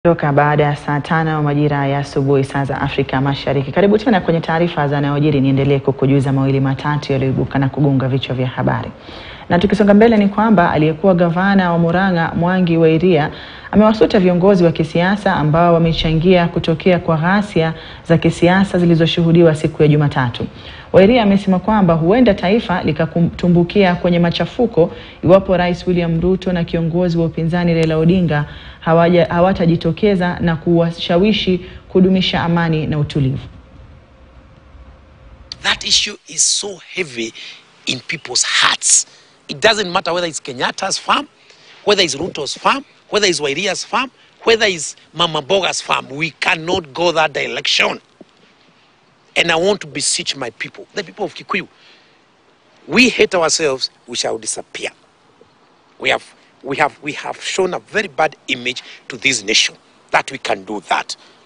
Toka baada ya saa tano majira ya asubuhi saa za Afrika Mashariki. Karibu tena kwenye taarifa za yanayojiri, niendelee kukujuza mawili matatu yaliyoibuka na kugonga vichwa vya habari. Na tukisonga mbele ni kwamba aliyekuwa gavana wa Murang'a Mwangi wa Iria amewasuta viongozi wa kisiasa ambao wamechangia kutokea kwa ghasia za kisiasa zilizoshuhudiwa siku ya Jumatatu. Wairia amesema kwamba huenda taifa likatumbukia kwenye machafuko iwapo Rais William Ruto na kiongozi wa upinzani Raila Odinga hawaja hawatajitokeza na kuwashawishi kudumisha amani na utulivu. That issue is so heavy in people's hearts. It doesn't matter whether it's Kenyatta's farm, whether it's Ruto's farm, whether it's Wairia's farm, whether it's Mama Boga's farm. We cannot go that direction. And I want to beseech my people, the people of Kikuyu. We hate ourselves, we shall disappear. We have, we have, we have shown a very bad image to this nation that we can do that.